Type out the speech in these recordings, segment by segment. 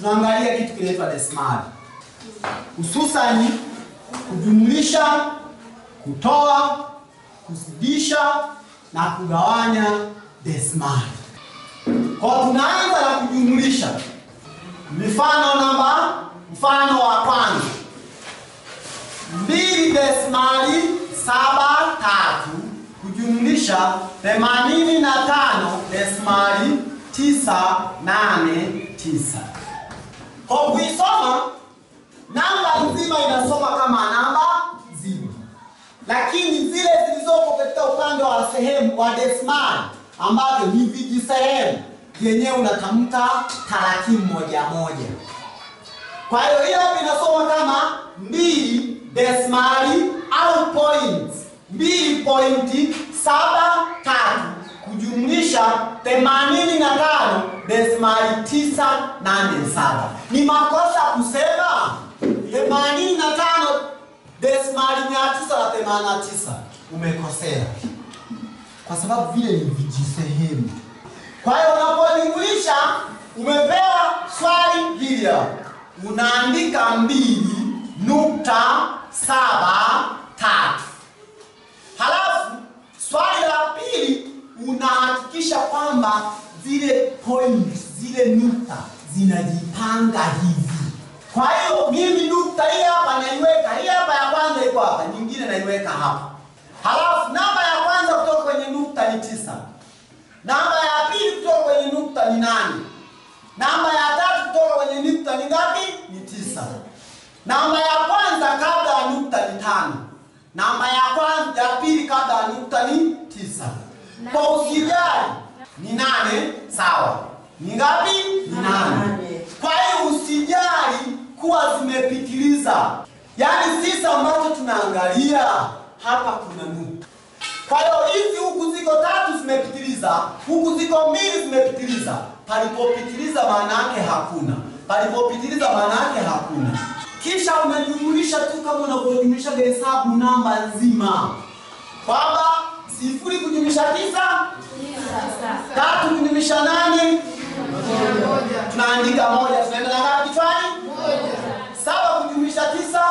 tunaangalia kitu kinaitwa desimali, hususani kujumlisha, kutoa, kuzidisha na kugawanya desimali. Kwa tunaanza na kujumlisha. Mifano namba, mfano wa kwanza, mbili desimali saba tatu kujumlisha themanini na tano desimali tisa nane tisa. Kwa kuisoma namba nzima inasoma kama namba nzima, lakini zile zilizopo katika upande wa sehemu wa desimali ambavyo ni vijisehemu vyenyewe unatamka tarakimu moja moja. Kwa hiyo hiyo hapa inasoma kama mbili desimali au point mbili pointi saba tatu kujumlisha themanini na tano desimali tisa nane saba. Ni makosa kusema themanini na tano desimali mia tisa na themanini na tisa. Umekosea kwa sababu vile ni vijisehemu. Kwa hiyo unapojumlisha, umepewa swali hili hapa, unaandika mbili nukta saba tatu. Halafu swali la pili unahakikisha kwamba zile point zile nukta zinajipanga hivi. Kwa hiyo mimi nukta hii hapa naiweka, hii hapa ya kwanza iko hapa, nyingine naiweka hapa. Halafu namba ya kwanza kutoka kwenye nukta ni tisa. Namba ya pili kutoka kwenye nukta ni nane. Namba ya tatu kutoka kwenye nukta ni ngapi? Ni tisa. Namba ya kwanza kabla ya nukta ni tano. Namba ya kwanza ya pili kabla ya nukta ni tisa. Kwa usijali ni nane, sawa. Ni ngapi? Ni nane. Kwa hiyo usijali kuwa zimepitiliza. Yaani sisi ambacho tunaangalia hapa kuna nukta. Kwa hiyo hizi huku ziko tatu zimepitiliza, huku ziko mbili zimepitiliza. Palipopitiliza maana yake hakuna, palipopitiliza maana yake hakuna. Kisha unajumulisha tu kama unavyojumulisha hesabu namba nzima, kwamba sifuri kujumlisha tisa, tatu kujumlisha nane, tunaandika moja, tunaenda na ngapi kichwani? Saba kujumlisha tisa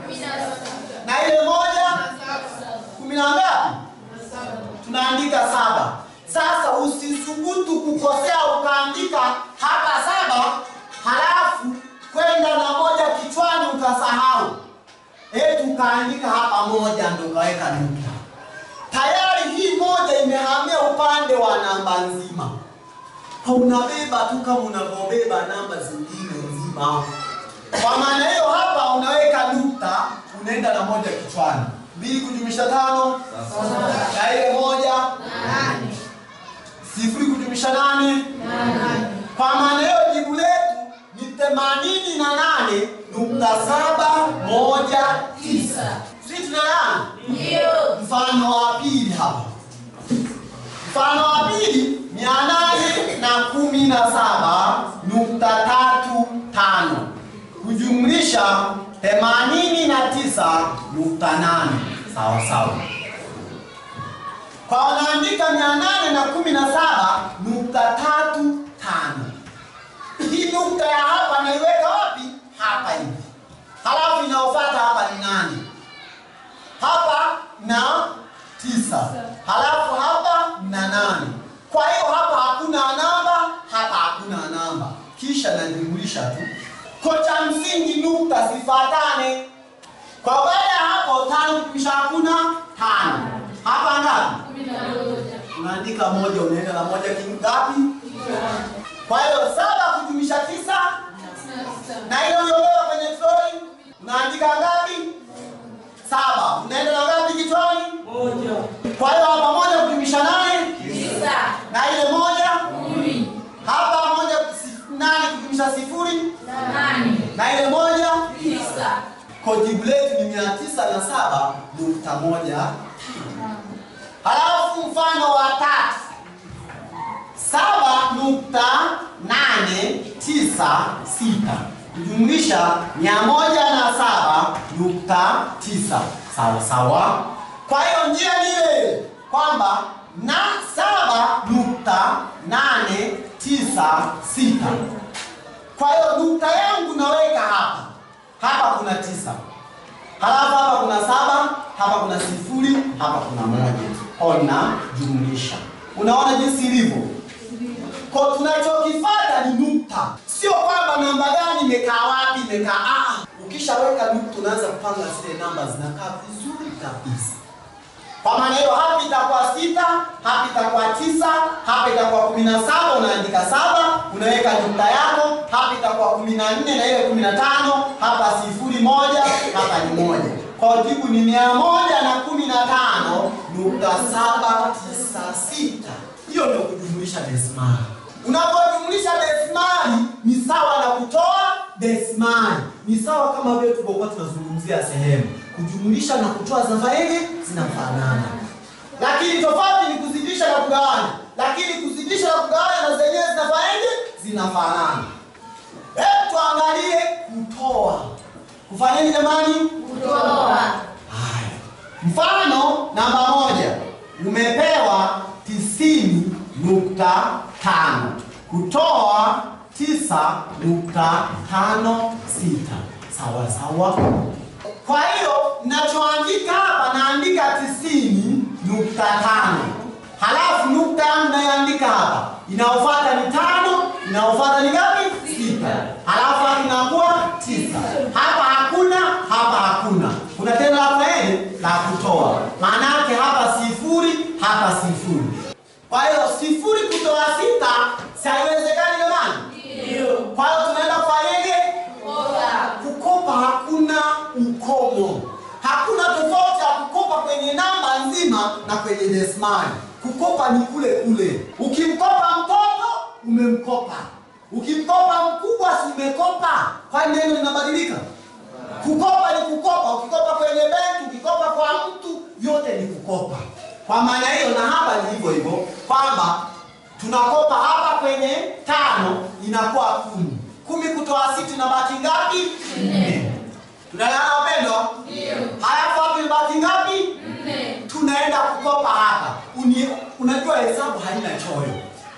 na ile moja kumi na ngapi? Tunaandika saba. Sasa usisubutu kukosea ukaandika hapa saba, halafu kwenda na moja kichwani ukasahau, eti ukaandika hapa moja ndo ukaweka nukta. Tayari hii moja imehamia upande wa namba nzima. Kwa unabeba tu kama unavyobeba namba zingine nzima. Kwa maana hiyo hapa unaweka nukta, unaenda na moja kichwani. Mbili kujumlisha tano na ile moja sifuri kujumlisha nane. Kwa maana hiyo jibu letu ni themanini na nane nukta saba moja tisa. Sisi tunaelewana? Mfano wa pili hapa, mfano wa pili mia nane na kumi na saba nukta tatu tano kujumlisha themanini na tisa nukta nane sawa sawa. Kwa wanaandika mia nane na kumi na saba nukta tatu tano. Hii nukta ya hapa naiweka wapi? Hapa hivi. Halafu inayofuata hapa ni nane, hapa na tisa, halafu hapa na nane. Kwa hiyo hapa hakuna namba, hapa hakuna namba, kisha najumulisha tu. Kwa cha msingi nukta zifuatane. Kwa baada ya hapo tano kisha hakuna tano. Hapa ngapi? Unaandika moja, unaenda na moja kingapi? Kwa hiyo saba kujumlisha tisa na ile uliolewa kwenye troli unaandika ngapi? Saba. Unaenda na ngapi kichwani? Kwa hiyo hapa moja kujumlisha nane na ile moja hapa moja si- nane kujumlisha sifuri na ile moja kwa jibu letu ni mia tisa na saba nukta moja. Halafu mfano wa tatu saba nukta nane tisa sita kujumlisha mia moja na saba nukta tisa sawa sawa. Kwa hiyo njia ni ile kwamba na saba nukta nane tisa sita Kwa hiyo nukta yangu naweka hapa, hapa kuna tisa, halafu hapa kuna saba, hapa kuna sifuri, hapa kuna moja, ona jumlisha. Unaona jinsi ilivyo? Kwa tunachokifuata ni nukta, sio kwamba namba gani imekaa wapi imekaa. Ah, ukishaweka nukta unaanza kupanga zile namba zinakaa vizuri kabisa. Kwa maana hiyo hapa itakuwa sita, hapa itakuwa tisa, hapa itakuwa kumi na saba, unaandika saba, unaweka nukta yako, hapa itakuwa kumi na nne na ile kumi na tano, hapa sifuri moja, hapa ni moja. Kwa jibu ni mia moja na kumi na tano nukta saba tisa sita. Hiyo ndio kujumlisha desimali. Unapojumlisha desimali ni sawa na kutoa desimali, ni sawa kama vile tulivyokuwa tunazungumzia sehemu kujumlisha na kutoa zinafanyaje? Zinafanana, lakini tofauti ni kuzidisha na kugawanya. Lakini kuzidisha na kugawanya na zenyewe zinafanyaje? Zinafanana. Hebu tuangalie kutoa. Kufanyaje jamani? Kutoa. Haya, mfano namba moja, umepewa tisini nukta tano kutoa tisa nukta tano sita sawa sawa. Kwa hiyo ninachoandika hapa naandika tisini nukta tano halafu nukta mnayoandika hapa inayofuata ni tano, inayofuata ni ngapi? Sita, halafu hapa inakuwa tisa. Hapa hakuna, hapa hakuna. Kuna tena la kufanyaje? La kutoa. Maana yake hapa sifuri, hapa sifuri. Kwa hiyo sifuri kutoa sita si haiwezekani jamani? Ndio. Kwa hiyo tunaenda kufanyaje? Kutoa. Kukopa hakuna ukomo, hakuna tofauti ya kukopa kwenye namba nzima na kwenye desimali. Kukopa ni kule kule. Ukimkopa mtoto umemkopa, ukimkopa mkubwa si umekopa? Kwani neno linabadilika? Kukopa ni kukopa. Ukikopa kwenye benki, ukikopa kwa mtu, vyote ni kukopa. Kwa maana hiyo, na hapa ni hivyo hivyo kwamba tunakopa hapa kwenye tano inakuwa kumi. Kumi kutoa sita inabaki ngapi? Nne. Tunaelewana wapendwa? Ndio. Halafu hapo imebaki ngapi? Nne. Tunaenda kukopa hapa. Uni, unajua hesabu haina choyo.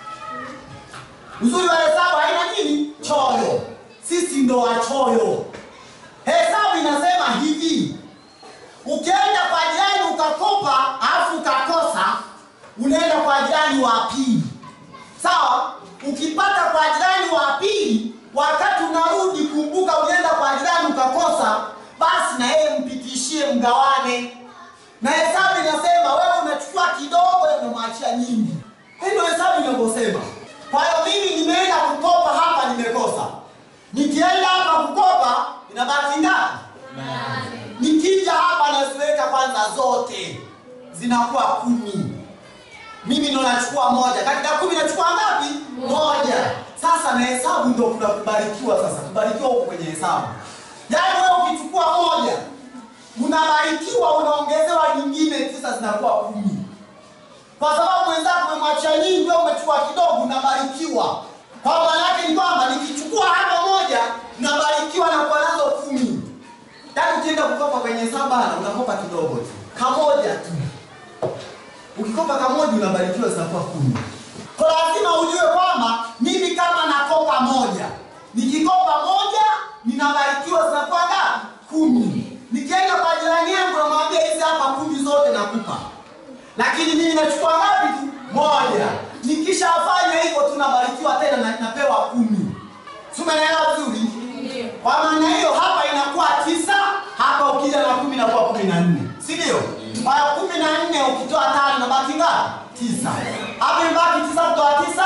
Uzuri wa hesabu haina nini? Choyo. Sisi ndo wachoyo. Hesabu inasema hivi, ukienda kwa jirani ukakopa alafu ukakosa, unaenda kwa jirani wa pili, sawa? Ukipata kwa jirani wa pili, wakati unarudi, kumbuka ulienda kwa jirani ukakosa, basi na yeye mpitishie, mgawane. Na hesabu inasema wewe unachukua kidogo, yeye unamwachia nyingi. Hii ndio hesabu inavyosema. Kwa hiyo mimi nimeenda kukopa hapa, nimekosa. Nikienda hapa kukopa, inabaki ngapi? Nane. Nikija hapa naziweka kwanza zote zinakuwa kumi. Mimi ndo nachukua moja, katika kumi nachukua ngapi? Moja. Sasa na hesabu ndo kuna kubarikiwa. Sasa kubarikiwa huko kwenye hesabu, yaani wewe ukichukua moja unabarikiwa, unaongezewa nyingine tisa, zinakuwa kumi, kwa sababu mwenzako umemwachia nyingi, wewe umechukua kidogo, unabarikiwa. Kwa maana yake ni kwamba nikichukua hapa moja nabarikiwa na kuwa nazo kumi. Yaani ukienda kukopa kwenye hesabu bana, unakopa kidogo tu, kamoja tu. Ukikopa kamoja unabarikiwa zinakuwa kumi. Kwa lazima ujue kwamba mimi kama nakopa moja, nikikopa moja ninabarikiwa zinakuwa ngapi? Kumi. Nikienda kwa jirani yangu namwambia hizi hapa kumi zote nakupa, lakini mimi nachukua ngapi tu? Moja. Nikishafanya hivyo tunabarikiwa tena na napewa kumi. Si umeelewa vizuri? Ndio. Kwa maana hiyo hapa inakuwa tisa, hapa ukija na kumi inakuwa kumi na nne, si ndio? Kwa hiyo kumi na nne ukitoa tano inabaki ngapi? Tisa. Hapa imebaki tisa kutoa tisa,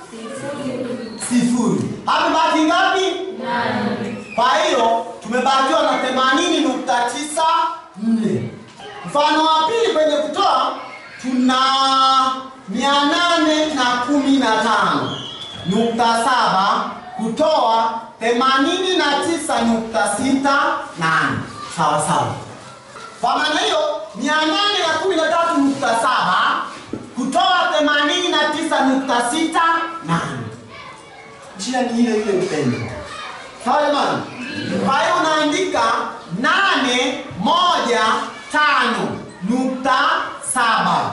sifuri. Hapa imebaki ngapi? Nane. Kwa hiyo tumebakiwa na themanini nukta tisa nne. Mfano wa pili kwenye kutoa tuna mia nane na kumi na tano nukta saba kutoa themanini na tisa nukta sita nane sawa sawa. Kwa maana hiyo mia nane na kumi na tatu nukta saba kutoa themanini na tisa nukta sita nane njia ni ile ile mpendo. Sawa jamani? Kwa hiyo unaandika nane moja tano nukta saba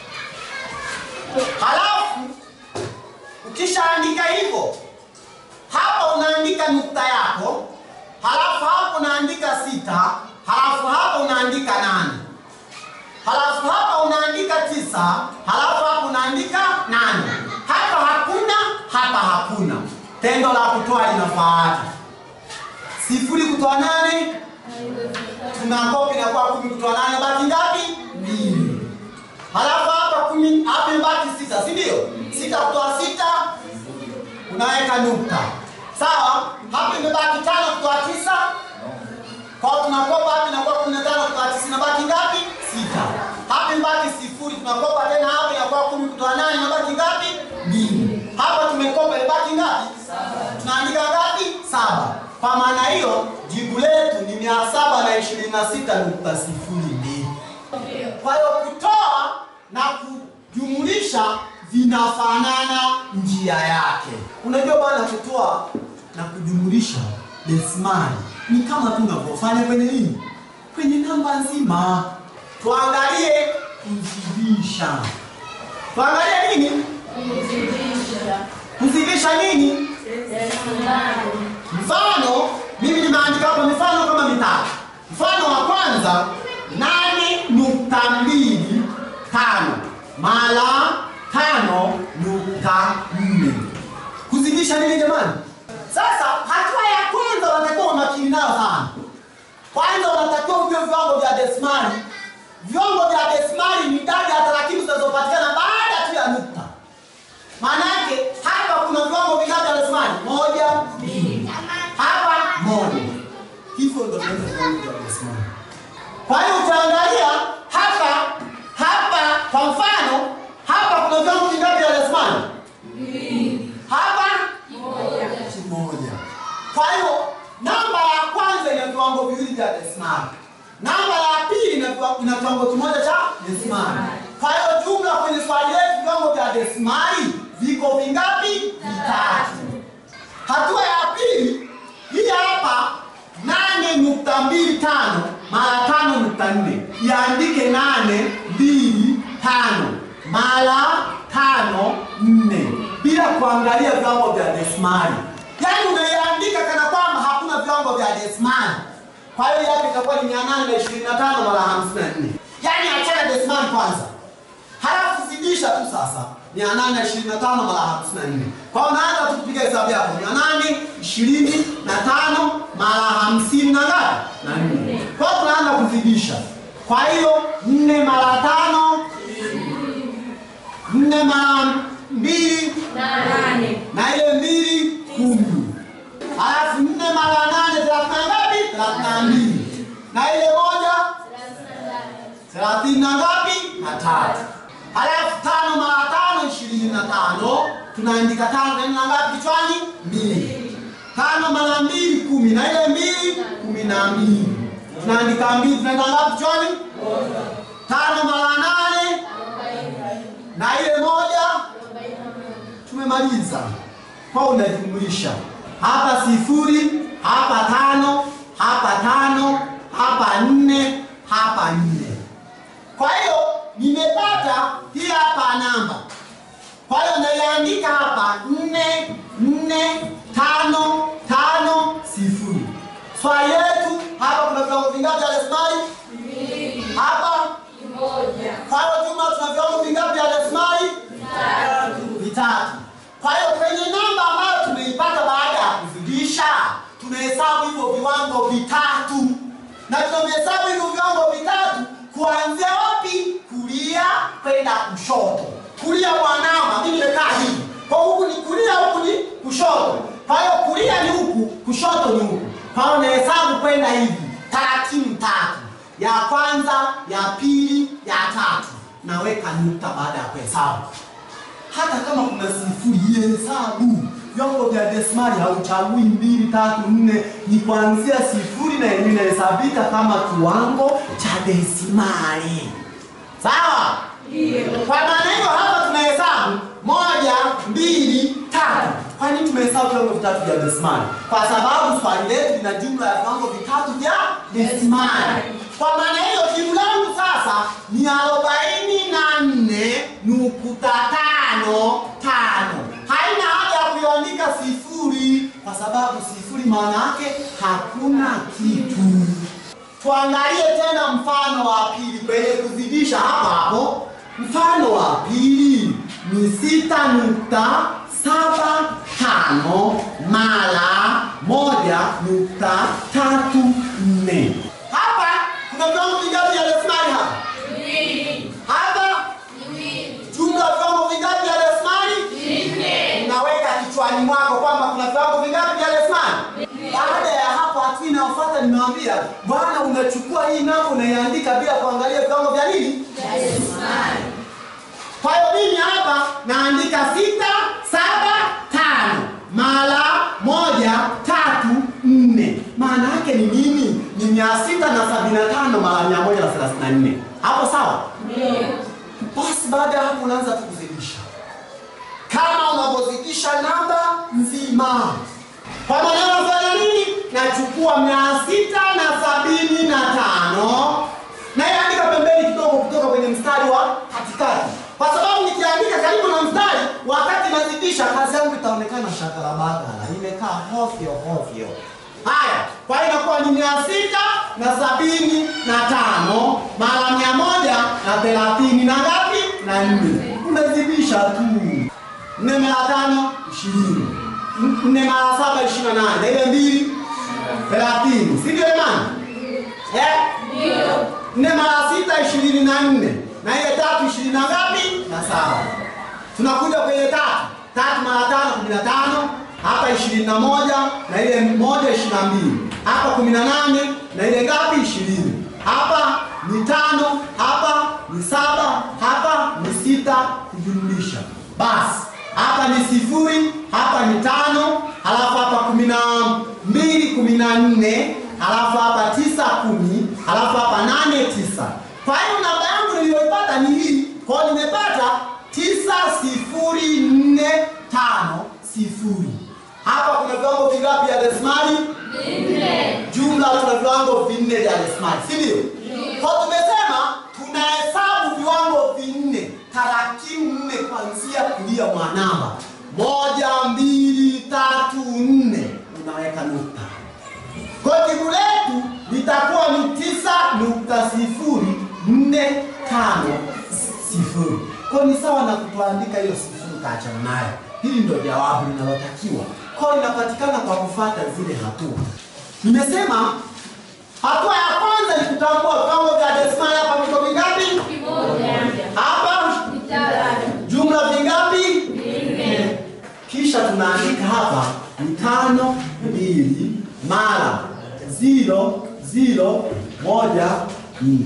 halafu ukishaandika hivyo, hapa unaandika nukta yako, halafu hapa unaandika sita, halafu hapa unaandika nane, halafu hapa unaandika tisa, halafu hapa unaandika nane. Hapa hakuna, hapa hakuna. Tendo la kutoa linafuata sifuri kutoa nane, tunakopi inakuwa kumi kutoa nane, baki ngapi? Mbili. Halafu hapa kumi, hapa imebaki sita, si ndio? Sita kutoa sita, unaweka nukta. Sawa? Hapa imebaki tano kutoa tisa, kwa hiyo tunakopa hapa inakuwa kumi na tano kutoa tisa, inabaki ngapi? Sita. Hapa imebaki sifuri, tunakopa tena hapa inakuwa kumi kutoa nane, inabaki ngapi? Mbili. Hapa tumekopa imebaki ngapi? Tunaandika ngapi? Saba. Kwa maana hiyo jibu letu ni mia saba na ishirini na sita nukta sifuri mbili. Kwa hiyo kutoa na kujumulisha vinafanana njia yake. Unajua bwana, kutoa na kujumulisha desimali ni kama tu unavyofanya kwenye nini, kwenye namba nzima. Tuangalie kuzidisha. Tuangalie nini? Kuzidisha nini? Mfano, mimi nimeandika hapa mifano kama mitatu. Mfano wa kwanza, nane nukta mbili tano mara tano nukta nne. Kuzidisha nini jamani? Sasa hatua ya kwanza unatakiwa umakini nayo sana. Kwanza unatakiwa ujue viwango vya desimali. Viwango vya desimali ni idadi ya tarakimu zinazopatikana baada tu ya nukta. Maana yake hapa kuna viwango vingapi vya desimali? Moja, mbili. Hapa moja. Hivyo ndio tunaweza viwango vya desimali. Kwa hiyo utaangalia hapa hapa, kwa mfano hapa kuna viwango vingapi vya desimali? Hapa moja. Kwa hiyo namba ya kwanza ina viwango viwili vya desimali. Namba ya pili ina viwa- ina kiwango kimoja cha desimali. Kwa hiyo jumla kwenye swali letu viwango vya desimali viko vingapi? Vitatu. Hatua ya pili hii hapa nane nukta mbili tano mara tano nukta nne iandike nane mbili tano mara tano nne bila kuangalia viwango vya desimali. Yaani unaiandika kana kwamba hakuna viwango vya desimali. Kwa hiyo yake itakuwa ni mia nane na ishirini na tano mara hamsini na nne. Yaani achana desimali kwanza halafu zidisha tu sasa mia nane na ishirini na tano mara hamsini na nne kwa hiyo unaanza tu kupiga hesabu yako mia nane ishirini na tano mara hamsini na ngapi na nne kwa hiyo tunaanza kuzidisha kwa hiyo nne mara tano nne mara mbili na ile mbili kumi halafu nne mara nane thelathini na ngapi thelathini na mbili na ile moja thelathini na ngapi na tatu halafu tano mara tano ishirini na tano tunaandika tano tena na ngapi kichwani mbili tano mara mbili kumi na ile mbili kumi na mbili tunaandika mbili tunaenda ngapi kichwani tano mara nane na ile moja tumemaliza kwa unajumlisha hapa sifuri hapa tano hapa tano hapa nne hapa nne kwa hiyo nimepata hii hapa namba kwa hiyo naiandika hapa nne nne tano tano sifuri swali letu hapa kuna viwango vingapi vya desimali hapa kwa hiyo jumla tuna viwango vingapi vya desimali vitatu. Kwa hiyo kwenye namba ambayo tumeipata baada ya kuzidisha, tunahesabu hivyo viwango vitatu, na tunavihesabu hivyo viwango vitatu kuanzia wapi? Kulia kwenda kushoto. Kulia kwa namba, mimi nimekaa hivi, kwa huku ni kulia, huku ni kushoto. Kwa hiyo kulia ni huku, kushoto ni huku. Kwa hiyo nahesabu kwenda hivi, tarakimu tatu, ya kwanza, ya pili, ya tatu, naweka nukta baada ya kuhesabu hata kama kuna sifuri ihesabu. Vyombo vya desimali hauchagui mbili, tatu, nne, ni kuanzia sifuri na yenyewe inahesabika kama kiwango cha desimali. Sawa? Kwa maana hiyo hapa tunahesabu moja, mbili, tatu. Kwa nini tumehesabu viwango vitatu vya desimali? Kwa sababu swali letu lina jumla ya viwango vitatu vya desimali. Kwa maana hiyo jibu langu sasa ni arobaini na nne nukta tano tano. Haina haja ya kuiandika sifuri kwa kwa sababu sifuri maana yake hakuna kitu. Tuangalie tena mfano wa pili kwenye kuzidisha hapo hapo. Mfano wa pili ni sita nukta saba tano mara moja nukta tatu nne. Hapa kuna viwango vingapi vya desimali hapa? Mbili. Hapa Mbili. jumla ya viwango vingapi vya desimali? Nne. Unaweka kichwani mwako kwamba kuna viwango vingapi vya desimali. Baada ya hapo, hatua inayofuata nimewambia, bwana, unachukua hii namba unaiandika bila kuangalia viwango vya nini. Desimali. Kwa hiyo mimi hapa naandika sita saba tano mara moja tatu nne. Maana yake ni nini? Ni mia sita na sabini na tano mara mia moja na thelathini na nne. Hapo sawa? Ndio. Basi baada ya hapo unaanza tu kuzidisha kama unavyozidisha namba nzima. Kwa maana unafanya nini? Nachukua mia sita na sabini na tano naiandika pembeni kidogo kutoka kwenye mstari wa katikati, kwa sababu nikiandika karibu na mstari, wakati nazidisha kazi yangu itaonekana shakalabagala, imekaa hovyo hovyo. Haya, kwa hiyo inakuwa ni mia sita na sabini na tano mara mia moja na thelathini na ngapi? Na nne. Umezidisha tu nne mara tano ishirini, nne mara saba ishirini na nane na ile mbili thelathini, si ndio jamani? Eh? Ndio. nne mara sita ishirini na nne na ile tatu ishirini na ngapi? Na saba. Tunakuja kwenye tatu, tatu mara tano kumi na tano hapa ishirini na moja na ile moja ishirini na mbili hapa kumi na nane na ile ngapi? ishirini hapa ni tano, hapa ni saba, hapa ni sita kujumlisha. Basi hapa ni sifuri, hapa ni tano, halafu hapa kumi na mbili, kumi na nne, halafu hapa tisa, kumi, halafu hapa nane, tisa. Kwa hiyo namba yangu niliyoipata ni hii. Kwa hiyo nimepata tisa sifuri nne tano sifuri. Hapa kuna viwango vingapi vya desimali? Nne. Jumla tuna viwango vinne vya desimali, si ndio? Kwa tumesema tunahesabu viwango vinne, tarakimu nne kuanzia kulia mwa namba moja, mbili, tatu, nne, unaweka nukta. Kwa hiyo jibu letu litakuwa ni tisa nukta sifuri nne tano sifuri. Kwa hiyo ni sawa na kutuandika hiyo sifuri kaachana nayo. Hili ndio jawabu linalotakiwa. Kwa hiyo inapatikana kwa kufuata zile hatua. Nimesema hatua ya kwanza ni kutambua viwango vya desimali. Hapa viko vingapi? Kimoja. Hapa Vitatu. jumla vingapi? Nne. Kisha tunaandika hapa ni tano mbili mara ziro ziro moja nne.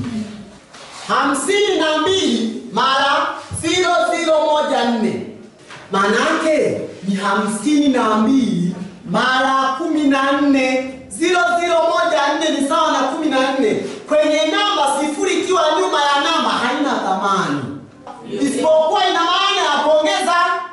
Hamsini na mbili mara ziro ziro moja nne. Maana yake ni hamsini na mbili mara kumi na nne. Ziro ziro moja nne ni sawa na kumi na nne. Kwenye namba sifuri ikiwa nyuma ya namba haina thamani isipokuwa ina maana ya kuongeza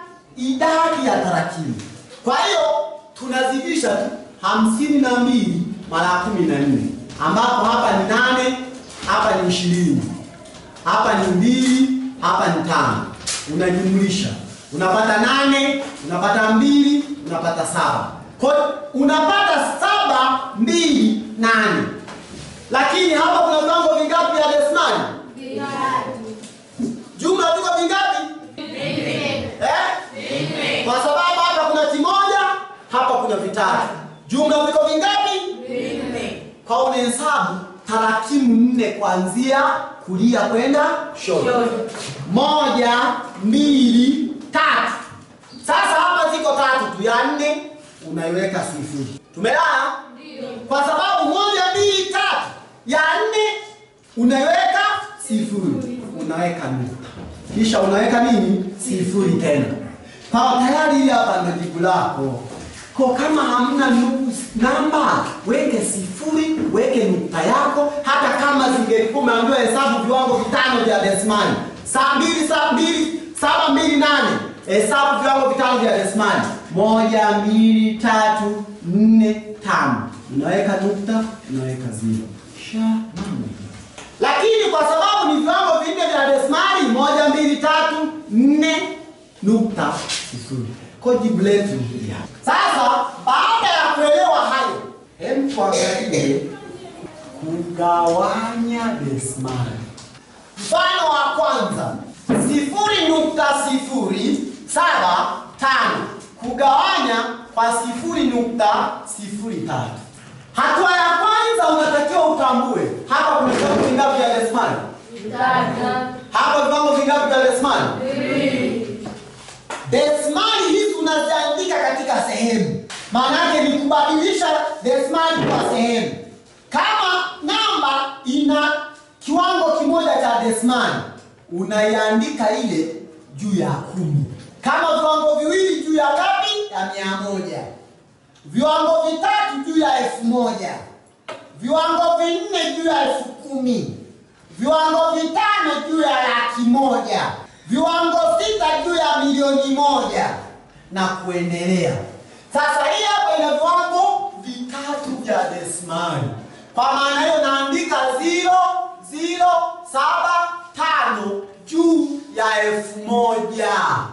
idadi ya tarakimu. Kwa hiyo tunazidisha tu hamsini na mbili mara kumi na nne ambapo hapa ni nane, hapa ni ishirini, hapa ni mbili, hapa ni tano. Unajumlisha unapata nane, unapata mbili, unapata saba. Kwa hiyo unapata saba mbili nane, lakini hapa kuna viwango vingapi vya desimali? Vitatu. Jumla viko vingapi? Nne. Eh? Nne. Kwa sababu hapa kuna kimoja, hapa kuna vitatu. Jumla viko vingapi? Nne. Kwa unahesabu tarakimu nne kuanzia kulia kwenda kushoto. Shoto. Moja, mbili, tatu. Sasa hapa ziko tatu tu, ya nne unaiweka sifuri. Tumelala? Ndio. Kwa sababu moja, mbili, tatu, ya nne unaiweka sifuri, unaweka nukta, kisha unaweka nini? Sifuri tena. Kwa tayari hili hapa ndio jibu lako. Kwa kama hamna nu- namba, weke sifuri, weke nukta yako, hata kama zingekuwa umeambiwa hesabu viwango vitano vya desimali, saa mbili, saa mbili, saba mbili nane, hesabu viwango vitano vya desimali, moja, mbili, tatu, nne, tano, unaweka nukta, unaweka zero, sha mambo lakini kwa sababu ni viwango vinne vya desimali moja, mbili, tatu, nne nukta sifuri. Kwa jibu letu ni hili hapa. Sasa baada tuangalie kugawanya desimali. Mfano wa kwanza, sifuri nukta sifuri saba tano kugawanya kwa sifuri nukta sifuri tatu. Hatua ya kwanza unatakiwa utambue hapa kuna viwango vingapi vya desimali? Hapa viwango vingapi vya desimali? Desimali hizi unaziandika katika sehemu, maana yake ni kubadilisha desimali kwa sehemu. Kama namba ina kiwango kimoja cha desimali, unaiandika ile juu ya kumi. Kama viwango viwili juu ya ngapi? Ya mia moja. Viwango vitatu juu ya elfu moja. Viwango vinne juu ya elfu kumi. Viwango vitano juu ya laki moja. Viwango sita juu ya milioni moja na kuendelea. Sasa hii hapa ina viwango vitatu vya desimali. Kwa maana hiyo naandika 0 0 7 5 juu ya elfu moja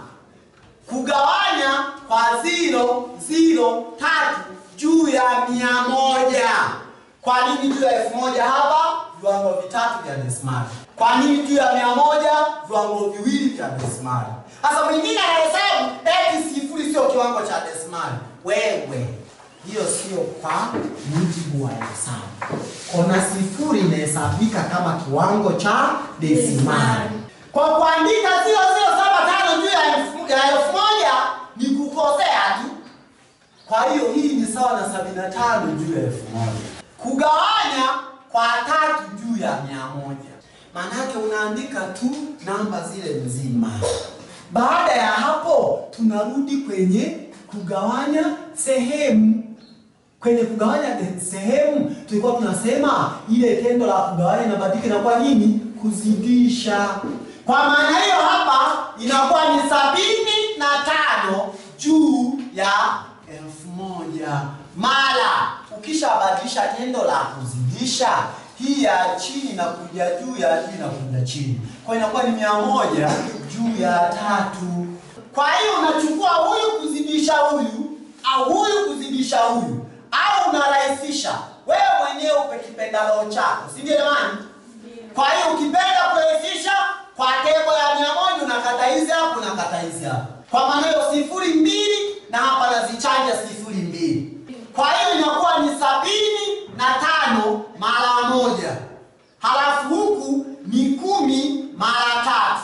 kugawanya kwa 0 0 tatu juu ya mia moja. Kwa nini juu ya elfu moja hapa? Viwango vitatu vya desimali. Kwa nini juu ya mia moja? Viwango viwili vya desimali. Sasa mwingine anahesabu eti sifuri sio kiwango cha desimali. Wewe hiyo sio kwa mujibu wa hesabu. Kona sifuri inahesabika kama kiwango cha desimali. Kwa kuandika 0075 juu ya elfu ya elfu moja ni kukosea tu. Kwa hiyo hii ni sawa na 75 juu ya elfu moja. Kugawanya kwa tatu juu ya mia moja. Maanake unaandika tu namba zile nzima. Baada ya hapo tunarudi kwenye kugawanya sehemu. Kwenye kugawanya de- sehemu tulikuwa tunasema ile tendo la kugawanya inabadilika inakuwa nini? Kuzidisha. Kwa maana hiyo hapa inakuwa ni sabini na tano juu ya elfu moja mara ukishabadilisha tendo la kuzidisha hii ya chini na kuja juu ya juu na kuja chini, kwa inakuwa ni mia moja juu ya tatu. Kwa hiyo unachukua huyu kuzidisha huyu au huyu kuzidisha huyu, au unarahisisha wewe mwenyewe upe kipendalo chako, si ndio jamani? Kwa hiyo ukipenda kurahisisha kwa tebo ya mia moja unakata hizi hapo, unakata hizi hapo. Kwa maana hiyo sifuri mbili na hapa nazichanja sifuri mbili. Kwa hiyo inakuwa ni sabini na tano mara moja, halafu huku ni kumi mara tatu,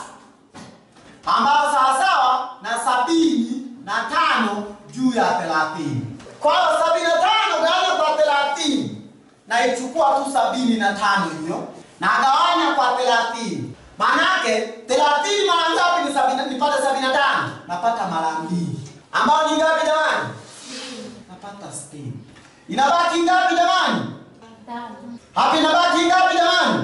ambayo sawasawa na sabini na tano juu ya thelathini. Kwa hiyo sabini na tano gawanya kwa thelathini naichukua tu sabini na tano hiyo nagawanya kwa thelathini. Manake thelathini mara ngapi? Ni sabini, nipate sabini na tano, napata mara mbili, ambayo ni ngapi jamani? Napata sitini. Inabaki ngapi jamani? Hapa inabaki ngapi jamani?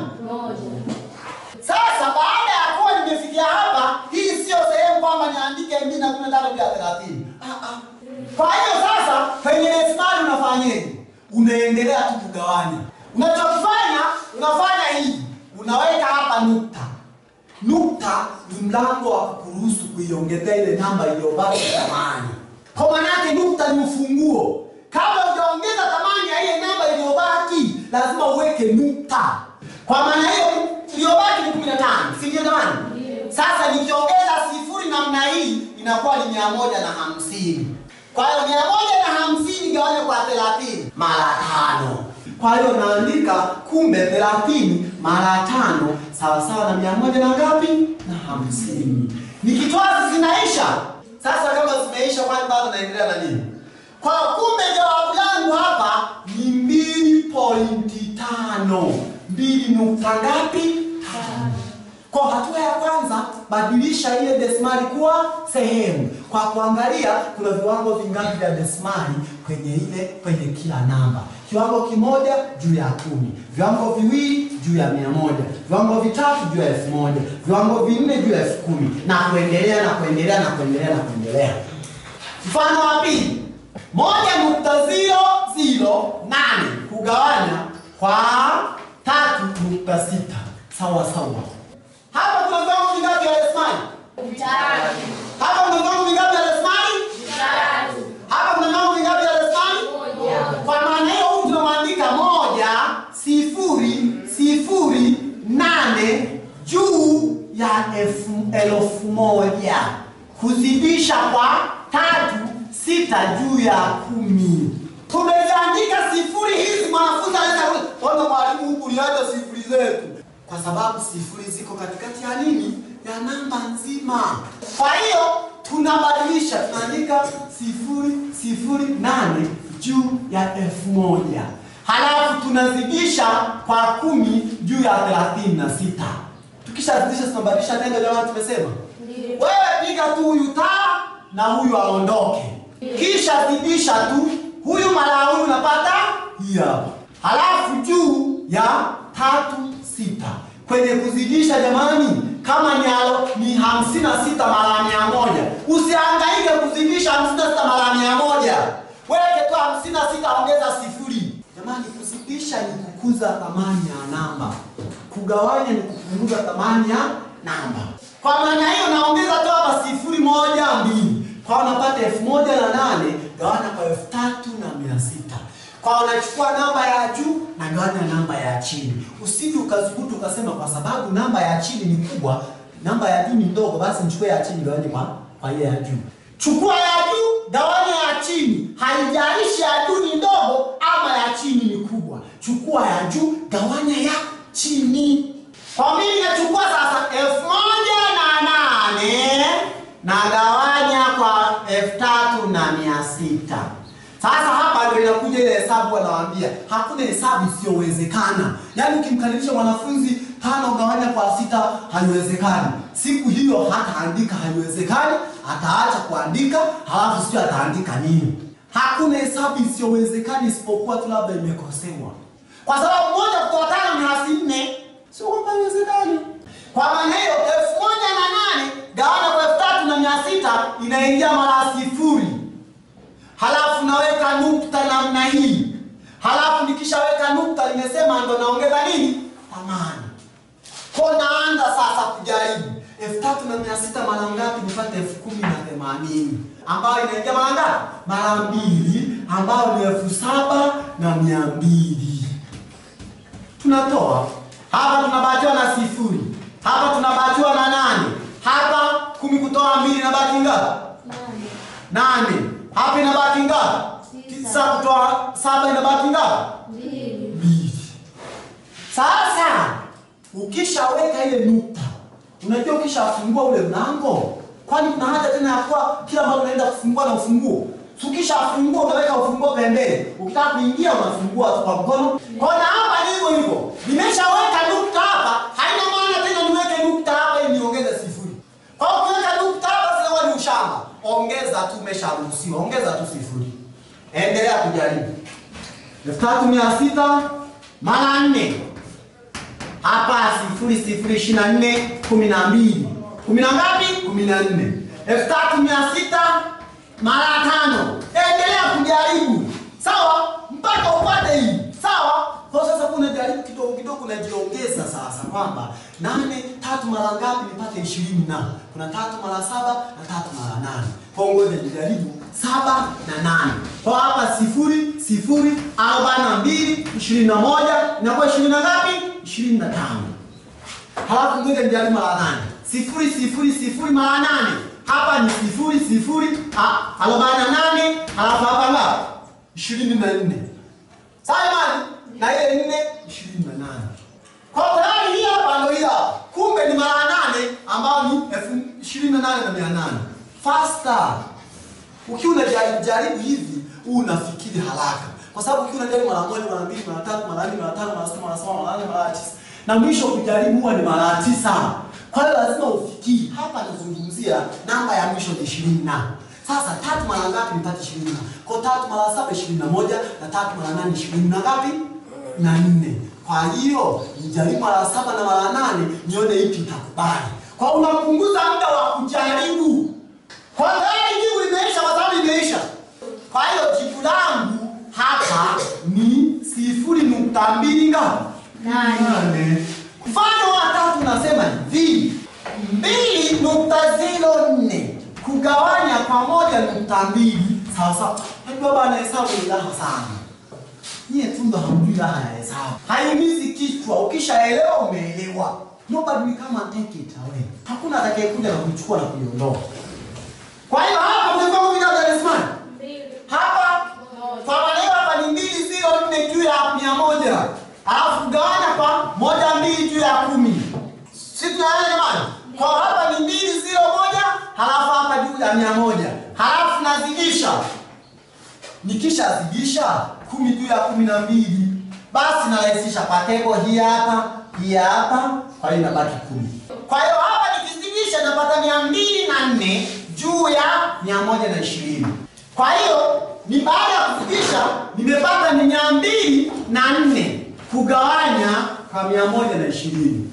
Sasa baada ya kuwa nimefikia hapa, hii sio sehemu kwamba niandike mbili na kumi na tano juu ya thelathini. Ah, ah. Kwa hiyo sasa kwenye desimali unafanyeje? Unaendelea tu kugawanya. Unachokifanya unafanya hivi, unaweka hapa nukta. Nukta ni mlango wa kuruhusu kuiongezea ile namba iliyobaki thamani. Kwa maana yake nukta ni ufunguo. Kabla hujaongeza thamani ya ile namba iliyobaki, lazima uweke nukta. Kwa maana hiyo iliyobaki ni 15, si ndio jamani? Sasa nikiongeza sifuri namna hii inakuwa ni mia moja na hamsini. Kwa hiyo mia moja na hamsini gawanya kwa thelathini mara tano. Kwa hiyo naandika kumbe thelathini mara tano sawasawa na mia moja na ngapi? Na hamsini. Nikitoa zinaisha. Sasa kama zimeisha, kwani bado naendelea na nini? Kwa hiyo kumbe jawabu langu hapa ni mbili pointi tano. Mbili nukta ngapi? Tano. Kwa hatua ya kwanza, badilisha ile desimali kuwa sehemu kwa kuangalia kuna viwango vingapi vya desimali kwenye ile kwenye kila namba. Kiwango kimoja juu ya kumi, viwango viwili juu ya mia moja, viwango vitatu juu ya elfu moja, viwango vinne juu ya elfu kumi na kuendelea na kuendelea na kuendelea na kuendelea. Mfano wa pili, moja nukta ziro ziro nane kugawanya kwa tatu nukta sita sawa sawa. Hapa kuna viwango vingapi vya desimali? Hapa kuna viwango vingapi vya desimali? Hapa kuna viwango vingapi vya desimali? Kwa maana hiyo huyu tunamwandika elfu moja kuzidisha kwa tatu sita juu ya kumi. Tumeziandika sifuri hizi, mwanafunzi anaweza kuona mwalimu, huku niacha sifuri zetu, kwa sababu sifuri ziko katikati ya nini, ya namba nzima. Kwa hiyo tunabadilisha, tunaandika sifuri sifuri nane juu ya elfu moja halafu tunazidisha kwa kumi juu ya thelathini na sita. Tukishazidisha tunabadilisha neno, jamani, tumesema wewe piga tu huyu taa na huyu aondoke, kisha zidisha tu huyu mara huyu, unapata hii hapa, halafu juu ya tatu sita. Kwenye kuzidisha jamani, kama ni alo, ni hamsini na sita mara mia moja. Usihangaike kuzidisha hamsini na sita mara mia moja, weke tu hamsini na sita ongeza sifuri. Jamani, kuzidisha ni kukuza thamani ya namba, kugawanya ni kupunguza thamani ya namba. Kwa maana hiyo naongeza tu hapa sifuri moja mbili, kwa unapata elfu moja na nane gawana kwa elfu tatu na mia sita. Kwa unachukua namba ya juu na gawanya namba ya chini, usije ukazukuta ukasema kwa sababu namba ya chini ni kubwa, namba ya juu ni ndogo, basi nichukue ya chini gawanye kwa kwa ile ya juu. Chukua ya juu gawanya ya chini, haijalishi ya juu ni ndogo ama ya chini ni kubwa. Chukua ya juu gawanya ya chini. Kwa mimi nachukua sasa elfu moja na nane na gawanya kwa elfu tatu na mia sita. Sasa hapa ndio inakuja ile hesabu wanawaambia, hakuna hesabu isiyowezekana. Yaani ukimkadirisha mwanafunzi tano gawanya kwa sita haiwezekani. Siku hiyo hataandika haiwezekani, ataacha kuandika, halafu sio ataandika nini. Hakuna hesabu isiyowezekana isipokuwa tu labda imekosewa, kwa sababu moja kutoa tano ni hasi nne, sio kwamba haiwezekani. Kwa maana hiyo elfu moja na nane gawana kwa elfu tatu na mia sita inaingia mara sifuri halafu naweka nukta namna hii, halafu nikishaweka nukta nimesema ndo naongeza nini thamani. Kwa naanza sasa kujaribu elfu tatu na mia sita mara ngapi nipate elfu kumi na themanini ambayo inaingia mara ngapi? Mara mbili, ambayo ni elfu saba na mia mbili. Tunatoa hapa, tunabatiwa na sifuri hapa, tunabatiwa na nane hapa, kumi kutoa mbili inabaki ngapi? Nane. Hapa inabaki ngapi? Tisa kutoa saba inabaki ngapi? Mbili. Sasa ukishaweka ile nukta, unajua ukishafungua ule mlango, kwani kuna haja tena ya kuwa kila mara unaenda kufungua na ufunguo? Ukishafungua unaweka ufunguo pembeni, ukitaka kuingia unafungua tu kwa mkono. Kwa na hapa ni hivyo hivyo, nimeshaweka nukta hapa, haina maana tena niweke nukta hapa ili niongeze sifuri. Kwa hiyo ukiweka nukta hapa sasa ni ushamba, ongeza tu, umesharuhusiwa, ongeza tu sifuri. Endelea kujaribu. elfu tatu mia sita mara nne hapa sifuri sifuri ishirini na nne kumi na mbili kumi na ngapi? kumi na nne elfu tatu mia sita mara tano. Endelea kujaribu sawa, mpaka upate hii sawa. Kwa sasa kuna jaribu kidogo kidogo, unajiongeza sasa kwamba nane tatu mara ngapi nipate ishirini na kuna tatu mara saba na tatu mara nane. Kwa ngoja nijaribu saba na nane. Kwa hapa sifuri sifuri arobaini na mbili ishirini na moja inakuwa ishirini na ngapi? ishirini na tano. Halafu ngoja nijaribu mara nane. Sifuri sifuri sifuri mara nane. Hapa ni sifuri sifuri a- arobaini na nane. Halafu hapa ngapi? ishirini na nne. Sawa jamani? Na ile nne ishirini na nane. Kwa tayari hii hapa ndio hii hapa. Kumbe ni mara nane ambayo ni elfu ishirini na nane na mia nane. Faster. Ukiwa unajaribu jaribu hivi, huu unafikiri haraka. Kwa sababu ukiwa unajaribu mara moja, mara mbili, mara tatu, mara nne, mara tano, mara sita, mara saba, mara nane, mara tisa. Na mwisho kujaribu huwa ni mara tisa. Kwa hiyo lazima ufikiri. Hapa nazungumzia namba ya mwisho ni ishirini na. Sasa tatu mara ngapi nipate ishirini na? Kwa tatu mara saba ishirini na moja na tatu mara nane ishirini na ngapi? Na nne. Kwa hiyo nijaribu mara saba na mara nane nione ipi itakubali. Kwa unapunguza muda wa kujaribu. Kwa tayari jibu limeisha kwa sababu limeisha. Kwa hiyo jibu langu hapa ni sifuri nukta mbili ngapi? Nane. Mfano wa tatu unasema hivi mbili nukta zero nne kugawanya kwa moja nukta mbili sawa sawa. Najua bana hesabu ni raha sana. Nyie tu ndo hamjui raha ya hesabu. Haimizi kichwa, ukishaelewa umeelewa. nobody will come and take it away. Hakuna atakayekuja na kuichukua na kuiondoa. Kwa hiyo hapa kuna viwango vingapi vya desimali? Hapa kwa maneno hapa ni mbili ziro nne juu ya mia moja alafu gawanya kwa moja mbili juu ya kumi. Si tunaelewa jamani? Kwa hapa ni mbili ziro moja halafu hapa juu ya mia moja halafu nazidisha nikishazidisha kumi juu ya kumi na mbili basi narahisisha kwa tebo hii hapa hii hapa kwa hiyo inabaki kumi kwa hiyo hapa nikizidisha napata mia mbili na nne juu ya mia moja na ishirini kwa hiyo ni baada ya kuzidisha nimepata ni mia mbili na nne kugawanya kwa mia moja na ishirini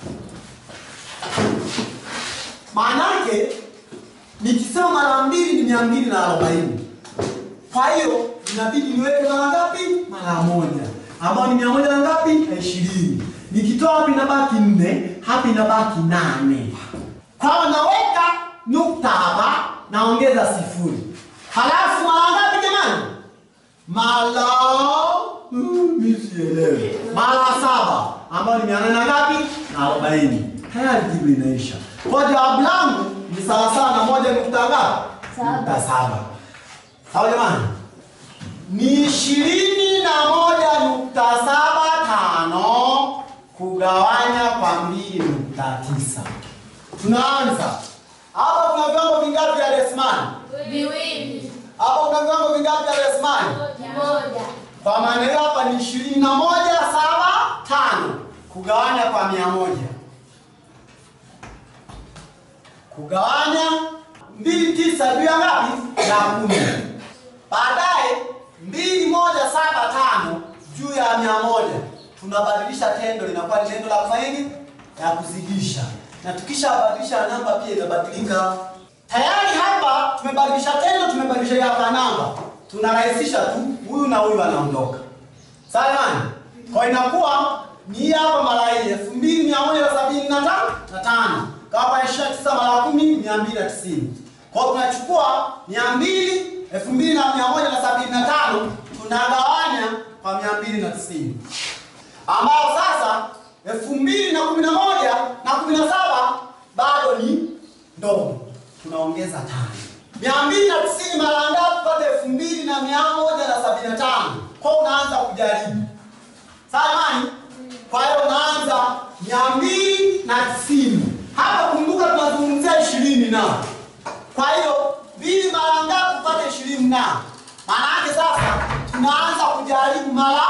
maanake nikisema mara mbili ni mia mbili na arobaini kwa hiyo inabidi niweke mara ngapi? Mara moja, ambao ni mia moja na ngapi? Na ishirini. Nikitoa hapa inabaki nne, hapa inabaki nane. Kwa hiyo naweka nukta hapa, naongeza sifuri, halafu mara ngapi jamani? Mara Mm, mimi sielewi. Mara saba ambayo ni mia nane na ngapi? Na arobaini. Tayari jibu linaisha. Kwa jawabu langu ni sawasawa na moja nukta ngapi? Saba. Nukta saba. Sawa jamani? Ni ishirini na moja nukta saba tano kugawanya kwa mbili nukta tisa. Tunaanza hapa. Kuna viwango vingapi vya desimali? Viwili. Hapa kuna viwango vingapi vya desimali? Moja. Kwa maana hiyo hapa ni ishirini na moja saba tano kugawanya kwa mia moja kugawanya mbili tisa juu ya ngapi? Ya kumi. Baadaye mbili moja saba tano juu ya mia moja tunabadilisha tendo, linakuwa ni tendo la kufanya nini? Ya kuzidisha, na tukishabadilisha namba pia inabadilika. Tayari hapa tumebadilisha tendo, tumebadilisha hapa namba, tunarahisisha tu, huyu na huyu anaondoka. Sawa jamani? Kwa inakuwa ni hii hapa mara hii elfu mbili mia moja na sabini na tano na tano kawapa ishirini na tisa mara kumi mia mbili na tisini kwa hiyo tunachukua mia mbili elfu mbili na mia moja na sabini na tano tunagawanya kwa mia mbili na tisini ambao sasa elfu mbili na kumi na moja na kumi na saba bado ni ndogo, tunaongeza tano. Mia mbili na tisini mara ngapi kupata elfu mbili na mia moja na sabini na tano kwa unaanza kujaribu sawa jamani? Kwa hiyo unaanza mia mbili na tisini hapa, kumbuka tunazungumzia ishirini na kwa hiyo mbili mara ngapi kupata ishirini na maana yake sasa tunaanza kujaribu mara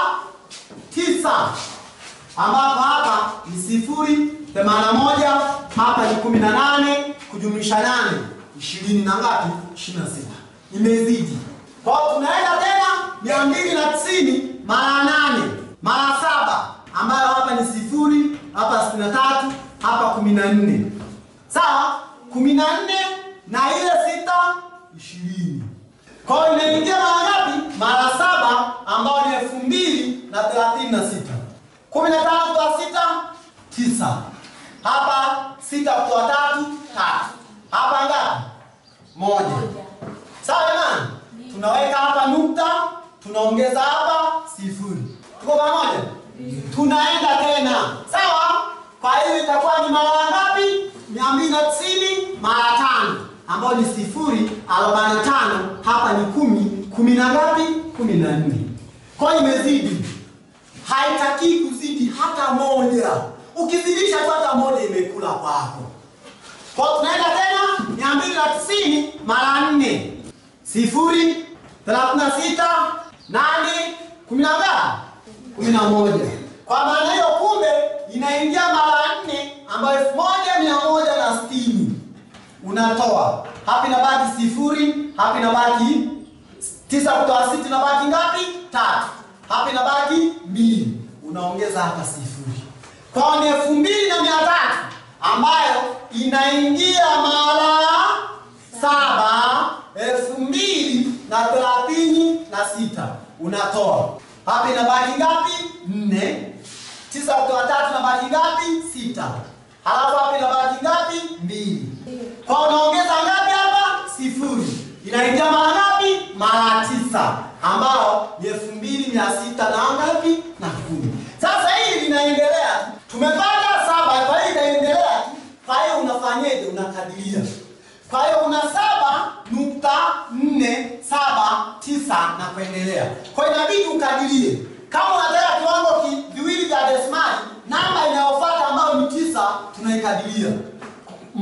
tisa ambapo hapa ni sifuri themanini na moja hapa ni kumi na nane kujumlisha nane ishirini na ngapi? ishirini na sita imezidi. Kwa hiyo tunaenda tena mia mbili na tisini mara nane mara saba ambayo hapa ni sifuri hapa sitini na tatu hapa kumi na nne sawa, kumi na nne na ile sita ishirini. Kwa hiyo inaingia mara ngapi? Mara saba ambayo ni elfu mbili na thelathini na sita kumi na tano kwa sita tisa. Hapa sita kwa tatu tatu. Hapa ngapi? Moja. Sawa jamani, tunaweka hapa nukta, tunaongeza hapa sifuri. Tuko pamoja? Tunaenda tena sawa. Kwa hiyo itakuwa ni mara ngapi? mia mbili na tisini mara tano ambayo ni sifuri arobaini na tano. Hapa ni kumi, kumi na ngapi? kumi na nne. Kwa hiyo imezidi haitaki kuzidi hata moja. Ukizidisha tu hata moja imekula kwako. Kwa hiyo tunaenda tena mia mbili na tisini mara nne sifuri thelathini na sita nane kumi na ngapi? kumi na moja. Kwa maana hiyo kumbe inaingia mara nne ambayo elfu moja mia moja na sitini unatoa hapa, inabaki sifuri, hapa inabaki tisa kutoa sita inabaki ngapi? Tatu. Hapa inabaki mbili, unaongeza hapa sifuri. Kwa ni elfu mbili na mia tatu ambayo inaingia mara saba, elfu mbili na thelathini na sita unatoa hapa, inabaki ngapi? Nne. Tisa kutoa tatu inabaki ngapi? Sita. Halafu hapa inabaki ngapi? Mbili. Kwa unaongeza ngapi hapa? Sifuri. Inaingia mara ngapi? Mara tisa, ambao ni elfu mbili mia sita na ngapi? Na kumi. Sasa hili linaendelea, tumepata saba, kwa hiyo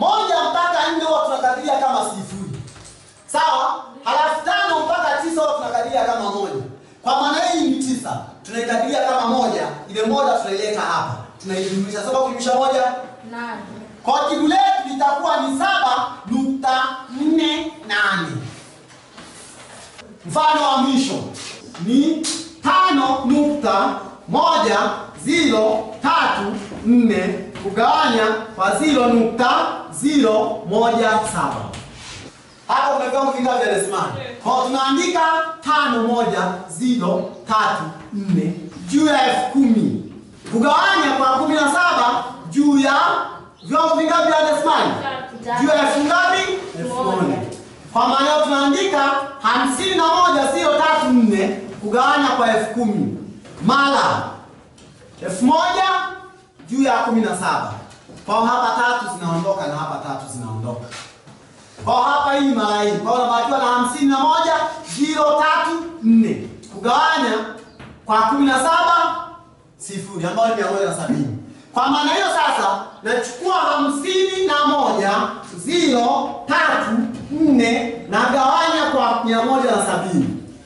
moja mpaka nne huwa tunakadiria kama sifuri sawa halafu tano mpaka tisa huwa tunakadiria kama moja kwa maana hii ni tisa tunaikadiria kama moja ile moja tunaileta hapa tunaijumlisha saba kujumlisha moja Nane. kwa jibu letu litakuwa ni saba nukta nne nane mfano wa mwisho ni tano nukta moja ziro tatu nne kugawanya kwa ziro nukta ziro moja saba hapo kuna viwango vingapi vya desimali kwa tunaandika tano moja ziro tatu nne juu ya elfu kumi kugawanya kwa kumi na saba juu ya viwango vingapi vya desimali juu ya elfu ngapi elfu moja kwa maana hiyo tunaandika hamsini na moja ziro tatu nne kugawanya kwa elfu kumi mara elfu moja juu ya kumi na saba kwa hapa tatu zinaondoka na hapa tatu zinaondoka kwa hapa hii mara hii kwa unabakiwa na hamsini na moja ziro tatu nne kugawanya kwa kumi na saba sifuri ambayo ni mia moja na sabini kwa maana hiyo sasa nachukua hamsini na moja ziro tatu nne na gawanya kwa mia moja na sabini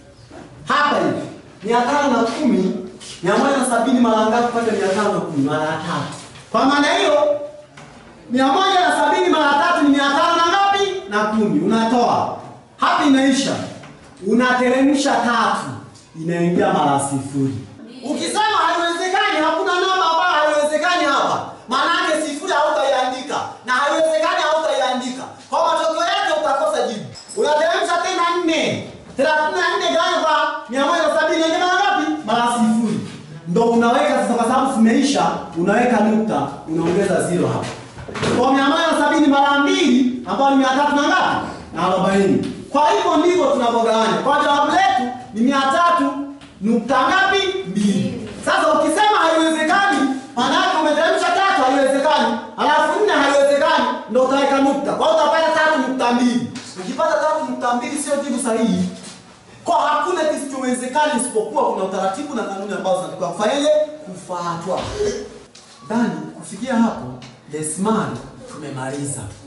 hapa hivi mia tano na kumi mia moja na sabini mara ngapi kupata mia tano na kumi mara tatu kwa maana hiyo mia moja na sabini mara tatu ni mia tano na ngapi na kumi unatoa hapa inaisha unateremsha tatu inaingia mara sifuri ukisema haiwezekani hakuna namba ambayo haiwezekani hapa maanake sifuri hautaiandika na haiwezekani hautaiandika kwa matokeo yake utakosa jibu unateremsha tena nne thelathini na nne gawanya kwa mia moja na sabini yenye mara ngapi mara sifuri ndo unaweka sasa kwa sababu zimeisha unaweka nukta unaongeza zero hapa kwa mia moja na sabini mara mbili ambayo ni mia tatu na ngapi na arobaini kwa hivyo ndivyo tunavyogawanya kwa jawabu letu ni mia tatu nukta ngapi mbili sasa ukisema haiwezekani maanake umeteremsha tatu haiwezekani halafu nne haiwezekani ndo utaweka nukta kwa hiyo utapata tatu nukta mbili ukipata tatu nukta mbili sio jibu sahihi kwa hakuna kisichowezekana isipokuwa kuna utaratibu na kanuni ambazo zinatakiwa kufanyaje kufuatwa dhani kufikia hapo desimali tumemaliza